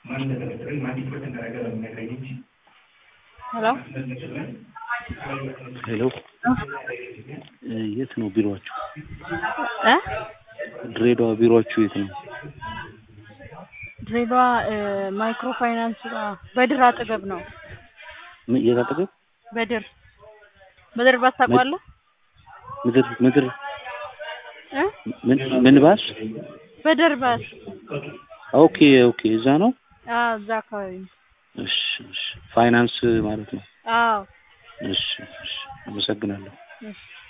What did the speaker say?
ሄሎ ሄሎ የት ነው ቢሮአችሁ? እ ድሬዳዋ ቢሮአችሁ የት ነው? ድሬዳዋ ማይክሮ ፋይናንስ ጋር በድር አጠገብ ነው። ምን- የት አጠገብ? በድር በድር ባስ ታውቀዋለህ? ምድር ምድር እ ምን ምን ባስ? በድር ባስ ኦኬ ኦኬ እዛ ነው። አዎ፣ እዛ አካባቢ ነው። እሺ እሺ ፋይናንስ ማለት ነው። አዎ እሺ እሺ አመሰግናለሁ። እሺ